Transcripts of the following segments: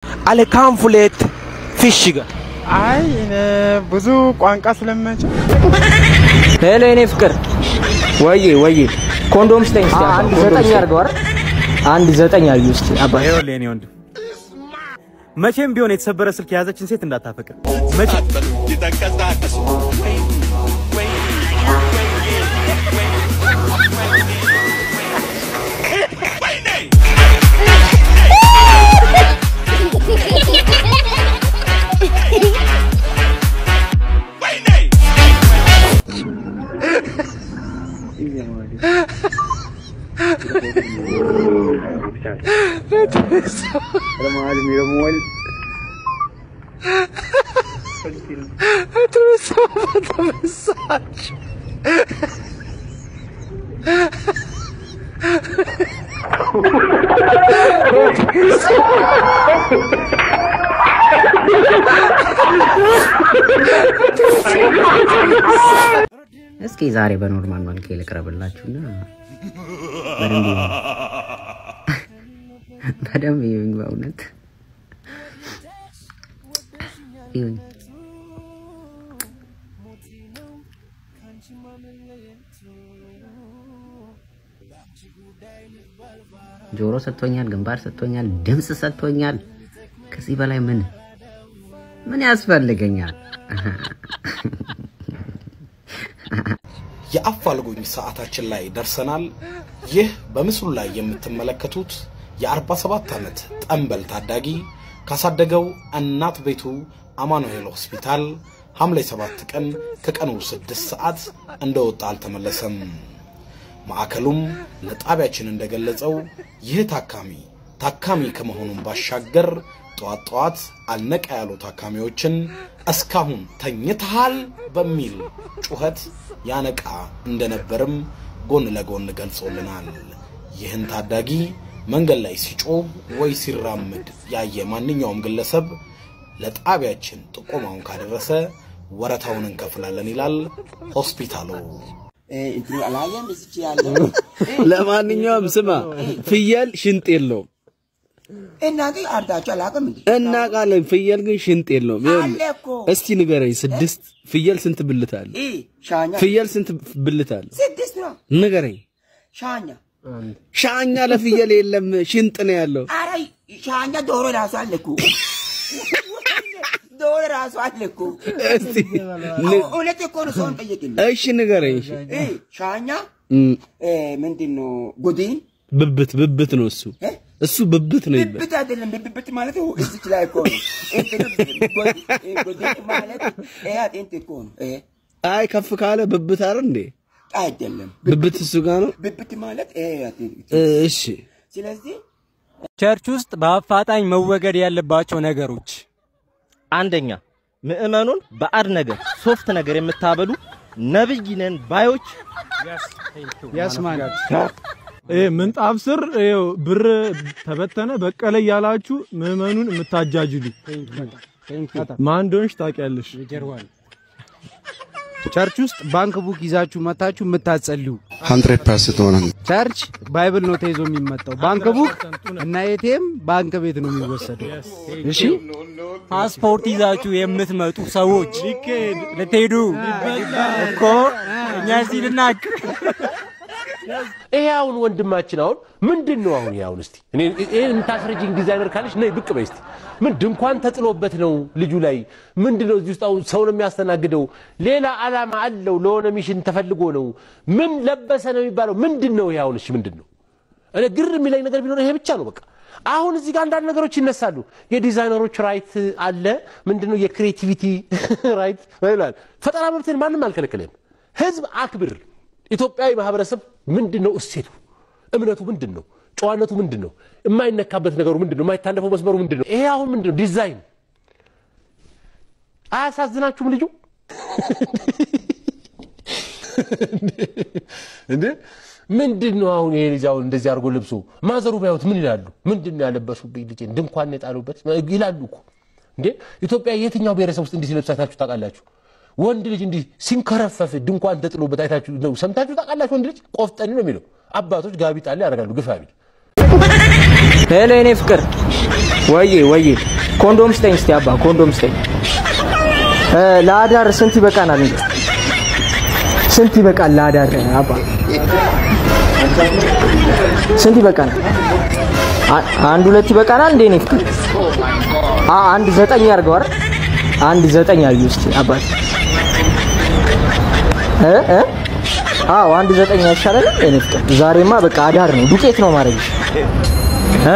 alle kaanfuleet fishshiga አይ እኔ ብዙ ቋንቋ ስለማይችል ሄሎ የኔ ፍቅር ወዬ ወዬ ኮንዶም ስጠኝ እስቲ አባ፣ አንድ ኮንዶም ዘጠኝ ስጠኝ። አድርገው አይደል? አንድ ዘጠኝ አዩ እስቲ አባ ይኸውልህ የኔ ወንድም መቼም ቢሆን የተሰበረ ስልክ የያዘችን ሴት እንዳታፈቅር። መቼም እስኪ ዛሬ በኖርማል መልክ ልቅረብላችሁና በደንብ ይዩኝ። በደንብ ይዩኝ። በእውነት ይዩኝ። ጆሮ ሰጥቶኛል፣ ግንባር ሰጥቶኛል፣ ድምፅ ሰጥቶኛል። ከዚህ በላይ ምን ምን ያስፈልገኛል? የአፋልጉኝ ሰዓታችን ላይ ደርሰናል። ይህ በምስሉ ላይ የምትመለከቱት የ47 ዓመት ጠንበል ታዳጊ ካሳደገው እናት ቤቱ አማኑኤል ሆስፒታል ሐምሌ 7 ቀን ከቀኑ 6 ሰዓት እንደወጣ አልተመለሰም። ማዕከሉም ለጣቢያችን እንደገለጸው ይህ ታካሚ ታካሚ ከመሆኑም ባሻገር ጠዋት ጠዋት አልነቃ ያሉ ታካሚዎችን እስካሁን ተኝተሃል በሚል ጩኸት ያነቃ እንደነበርም ጎን ለጎን ገልጾልናል። ይህን ታዳጊ መንገድ ላይ ሲጮህ ወይ ሲራመድ ያየ ማንኛውም ግለሰብ ለጣቢያችን ጥቆማውን ካደረሰ ወረታውን እንከፍላለን ይላል ሆስፒታሉ። ለማንኛውም ስማ ፍየል ሽንጥ የለውም እናንተ አርዳችሁ አላውቅም እንዴ? እናውቃለን ፍየል ግን ሽንጥ የለውም ይኸውልህ፣ አለ እኮ። እስቲ ንገረኝ ስድስት ፍየል ስንት ብልት አለ ኢ ሻኛ ፍየል ስንት ብልት አለ ስድስት ነው። ንገረኝ ሻኛ ሻኛ ለፍየል የለም ሽንጥ ነው ያለው አረ ሻኛ ዶሮ ራሱ አለ እኮ ዶሮ ራሱ አለ እኮ። እስቲ ን- እውነት እኮ ነው። ሰውን ጠየቅልኝ። እሺ ንገረኝ እሺ ኢ ሻኛ እም፣ እ፣ ምንድን ነው ጉዲን ብብት ብብት ነው እሱ እ? እሱ ብብት ነው ይባል ብብት አይደለም። ብብት ማለት እዚች ላይ እኮ ነው። እንትን ጉዲ- ጉዲን ማለት ይሄ አጥንት እኮ ነው። እ፣ አይ ከፍ ካለ ብብት አይደል እንዴ አይደለም። ብብት እሱ ጋር ነው ብብት ማለት ይሄ አጥንት። እ፣ እሺ ስለዚህ ቸርች ውስጥ በአፋጣኝ መወገድ ያለባቸው ነገሮች አንደኛ ምዕመኑን በአድ ነገር ሶፍት ነገር የምታበሉ ነብይ ነን ባዮች ያስማል ይሄ ምንጣፍ ስር ይኸው ብር ተበተነ በቀለ እያላችሁ ምዕመኑን የምታጃጅሉ ማን እንደሆንሽ ታውቂያለሽ። ቸርች ውስጥ ባንክ ቡክ ይዛችሁ መታችሁ የምታጸልዩ ሀንድሬድ ፐርሰንት ሆነ ቸርች ባይብል ነው ተይዞ የሚመጣው። ባንክ ቡክ እና ኤቲኤም ባንክ ቤት ነው የሚወሰደው። እሺ ፓስፖርት ይዛችሁ የምትመጡ ሰዎች ልትሄዱ እኮ እኛ እዚህ ልናቅ ይሄ አሁን ወንድማችን አሁን ምንድን ነው አሁን ይሄ አሁን እስቲ እኔ ይሄን የምታስረጅኝ ዲዛይነር ካለች ነይ ብቅ በይ እስቲ ምን ድንኳን ተጥሎበት ነው ልጁ ላይ ምንድን ነው እዚህ ውስጥ አሁን ሰው ነው የሚያስተናግደው ሌላ ዓላማ አለው ለሆነ ሚሽን ተፈልጎ ነው ምን ለበሰ ነው የሚባለው ምንድን ነው ይሄ አሁን እሺ ምንድን ነው እኔ ግር የሚለኝ ነገር ቢኖር ይሄ ብቻ ነው በቃ አሁን እዚህ ጋር አንዳንድ ነገሮች ይነሳሉ የዲዛይነሮች ራይት አለ ምንድነው የክሬቲቪቲ ራይት ይላል ፈጠራ መብትን ማንም አልከለከለም ህዝብ አክብር ኢትዮጵያዊ ማህበረሰብ ምንድን ነው እሴቱ እምነቱ ምንድን ነው ጨዋነቱ ምንድን ነው የማይነካበት ነገሩ ምንድን ነው የማይታለፈው መስመሩ ምንድን ነው ይሄ አሁን ምንድን ነው ዲዛይን አያሳዝናችሁም ልጁ እንዴ ምንድን ነው አሁን ይሄ ልጅ አሁን እንደዚህ አድርጎ ልብሱ ማዘሩ ቢያዩት ምን ይላሉ ምንድን ነው ያለበሱብኝ ልጄን ድንኳን የጣሉበት ይላሉ እኮ እንዴ ኢትዮጵያ የትኛው ብሔረሰብ ውስጥ እንዲህ ሲለብስ አይታችሁ ታውቃላችሁ ወንድ ልጅ እንዲህ ሲንከረፈፍ ድንኳን ተጥሎበት አይታችሁ ነው ሰምታችሁ ታውቃላችሁ ወንድ ልጅ ቆፍጠን ነው የሚለው አባቶች ጋቢ ጣል ያደርጋሉ ግፋ ቢል ሄሎ የኔ ፍቅር ወዬ ወዬ ኮንዶም ስጠኝ እስቲ አባ ኮንዶም ስጠኝ። እ፣ ለአዳር ስንት ይበቃናል? እንዴ ስንት ይበቃል ለአዳር አባ? ስንት ይበቃናል? አ- አንድ ሁለት ይበቃናል እንዴ? እኔ ፍቅር አ አንድ ዘጠኝ አድርገው አይደል? አንድ ዘጠኝ አዩ እስቲ አባት እ እ አዎ አንድ ዘጠኝ አይሻልም? እኔ ፍቅር ዛሬማ በቃ አዳር ነው፣ ዱቄት ነው ማድረግ እ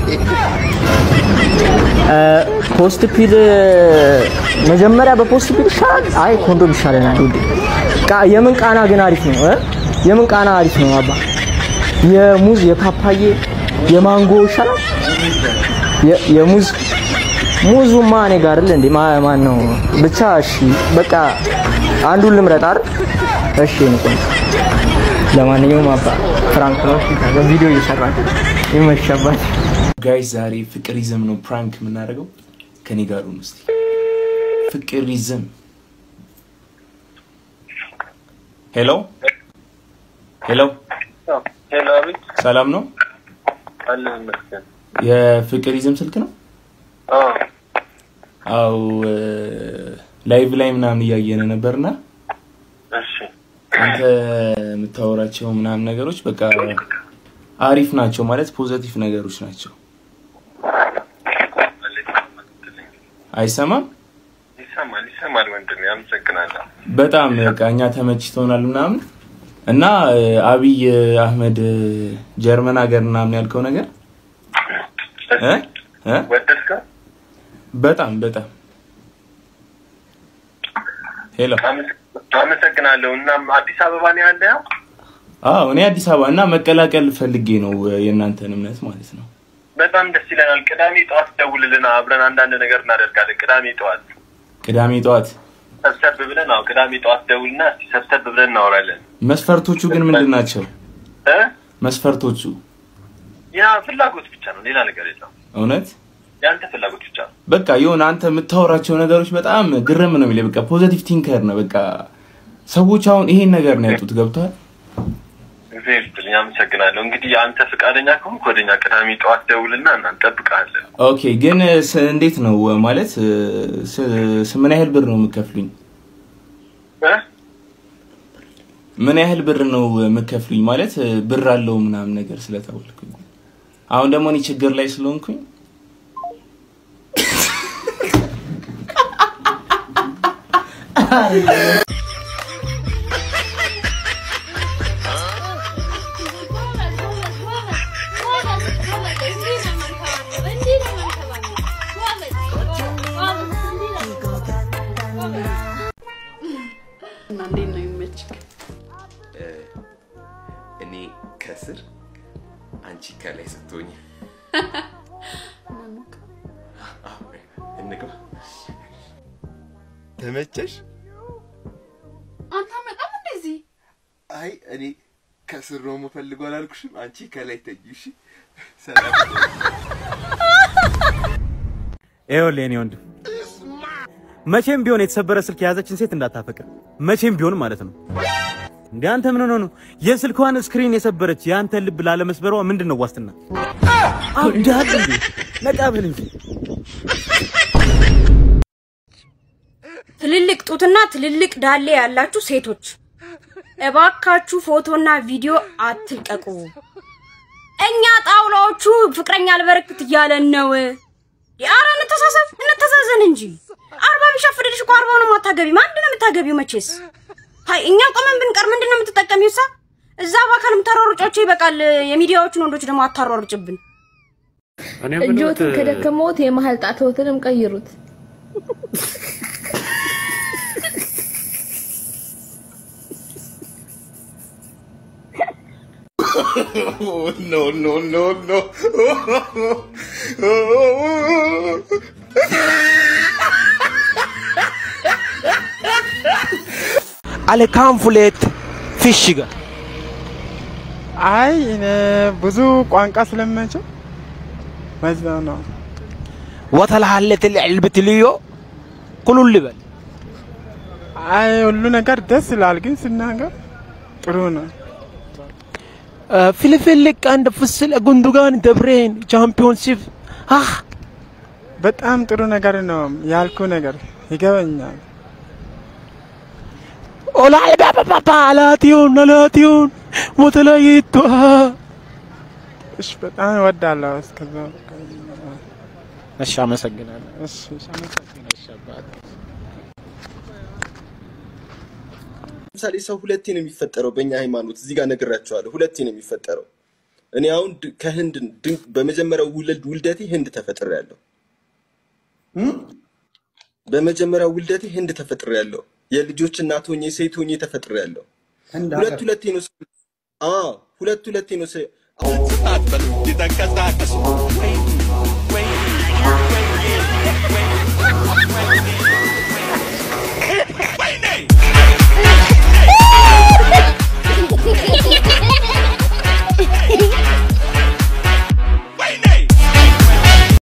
እ ፖስት ፒል መጀመሪያ በፖስት ፒል ይሻላል። አይ ኮንዶም ይሻለናል። ውዴ ቃ የምን ቃና ግን አሪፍ ነው እ የምን ቃና አሪፍ ነው አባ? የሙዝ የፓፓዬ የማንጎ ይሻላል። የ- የሙዝ ሙዙማ እኔ ጋር አይደል እንዴ? ማ- ማን ነው ብቻ እሺ፣ በቃ አንዱን ልምረጥ አይደል? እሺ እኔ ቆንጆ። ለማንኛውም አባ ፍራንክ ነው ቪዲዮ እየሰራን ይመሻባት። ጋይስ ዛሬ ፍቅሪዝም ነው ፕራንክ የምናደርገው። ከኔ ጋር ሁኑ እስቲ። ፍቅሪዝም ሄሎ ሄሎ፣ ሄሎ፣ አቤት። ሰላም ነው? አለን ይመስገን። የፍቅሪዝም ስልክ ነው? አዎ፣ አው ላይቭ ላይ ምናምን እያየን ነበርና እሺ፣ አንተ የምታወራቸው ምናምን ነገሮች በቃ አሪፍ ናቸው ማለት ፖዘቲቭ ነገሮች ናቸው። አይሰማም? ይሰማል፣ ይሰማል ወንድሜ፣ አመሰግናለሁ። በጣም በቃ እኛ ተመችቶናል ምናምን እና እ፣ አብይ አህመድ እ፣ ጀርመን ሀገር ምናምን ያልከው ነገር እ? እ? ወደድከው? በጣም በጣም ሄሎ አመሰግናለሁ። እናም አዲስ አበባ ነው ያለው? አዎ እኔ አዲስ አበባ እና መቀላቀል ፈልጌ ነው እ፣ የእናንተን እምነት ማለት ነው በጣም ደስ ይለናል። ቅዳሜ ጠዋት ደውልልና አብረን አንዳንድ ነገር እናደርጋለን። ቅዳሜ ጠዋት ቅዳሜ ጠዋት ሰብሰብ ብለን፣ አዎ ቅዳሜ ጠዋት ደውልና እስቲ ሰብሰብ ብለን እናወራለን። መስፈርቶቹ ግን ምንድን ናቸው እ? መስፈርቶቹ ያ ፍላጎት ብቻ ነው፣ ሌላ ነገር የለም። እውነት ያንተ ፍላጎት ብቻ ነው። በቃ የሆነ አንተ የምታወራቸው ነገሮች በጣም ግርም ነው የሚለኝ። በቃ ፖዘቲቭ ቲንከር ነው። በቃ ሰዎች አሁን ይሄን ነገር ነው ያጡት። ገብቷል? እግዚአብሔር ይስጥልኝ፣ አመሰግናለሁ። እንግዲህ አንተ ፈቃደኛ ከሆንክ ወደኛ ቅዳሜ ጠዋት ደውልና እና እንጠብቅሃለን። ኦኬ። ግን ስ- እንዴት ነው ማለት ስ- ስ- ምን ያህል ብር ነው የምከፍሉኝ? እ? ምን ያህል ብር ነው የምከፍሉኝ? ማለት ብር አለው ምናምን ነገር ስለተባልኩኝ አሁን ደግሞ እኔ ችግር ላይ ስለሆንኩኝ እና እንዴት ነው የሚመችክ? እኔ ከስር አንቺ ከላይ ስትሆኝ አዎ፣ እንግባ። ተመቸሽ? አንተ በጣም እንደዚህ አይ እኔ ከስር ነው የምፈልገው አላልኩሽም? አንቺ ከላይ ተኝ። እሺ፣ ሰላም። ይኸውልህ የኔ ወንድም መቼም ቢሆን የተሰበረ ስልክ የያዘችን ሴት እንዳታፈቅር፣ መቼም ቢሆን ማለት ነው። እንደ አንተ ምን ሆነህ ነው የስልኳን ስክሪን የሰበረች የአንተን ልብ ላለመስበሯ ምንድን ነው ዋስትና? አብዳል እንዴ? ነቃ ብል እንጂ ትልልቅ ጡትና ትልልቅ ዳሌ ያላችሁ ሴቶች እባካችሁ ፎቶና ቪዲዮ አትልቀቁ። እኛ ጣውላዎቹ ፍቅረኛ አልበረክት እያለን ነው። ኧረ እንተሳሰብ፣ እንተዛዘን እንጂ አርባ ቢሸፍድልሽ እኮ አርባውን አታገቢ። ምንድን ነው የምታገቢው? መቼስ ሀይ እኛ ቆመን ብንቀር ምንድን ነው የምትጠቀሚው? ሳ እዛ በአካል የምታሯሩጫቸው ይበቃል። የሚዲያዎቹን ወንዶች ደግሞ አታሯሩጭብን። እጆትን ከደከመዎት የመሀል ጣትዎትንም ቀይሩት። oh, no, no, no, no. አለካንፉሌት ፊሽ ጋር አይ እኔ ብዙ ቋንቋ ስለማይችል በዛ ነው። ወተልሃለት ልዕልብት ልዮ ኩሉ ልበል። አይ ሁሉ ነገር ደስ ይላል፣ ግን ስናገር ጥሩ ነው። ፍልፍል ቀንድ ፍስል ጉንዱጋን ደብሬን ቻምፒዮንሺፕ አህ በጣም ጥሩ ነገር ነው ያልኩ ነገር ይገበኛል። ኦላይ ባባባ አላቲዮን አላቲዮን ሞተላይቷ እሺ፣ በጣም እወዳለሁ። እስከዛ እሺ፣ አመሰግናለሁ። እሺ፣ እሺ፣ አመሰግናለሁ አባቴ። ለምሳሌ ሰው ሁለቴ ነው የሚፈጠረው በእኛ ሃይማኖት። እዚህ ጋር ነግራቸዋለሁ። ሁለቴ ነው የሚፈጠረው። እኔ አሁን ድ- ከህንድ ድን- በመጀመሪያው ውልድ ውልደቴ ህንድ ተፈጥሬያለሁ። በመጀመሪያው ውልደቴ ህንድ ተፈጥሬያለሁ። የልጆች እናት ሆኜ ሴት ሆኜ ተፈጥሬያለሁ። ህንድ ሁለት ሀገር? ሁለቴ ነው ሰው- አዎ ሁለት ሁለቴ ነው ሰው- ስትታጠብ የተንቀሳቀሱ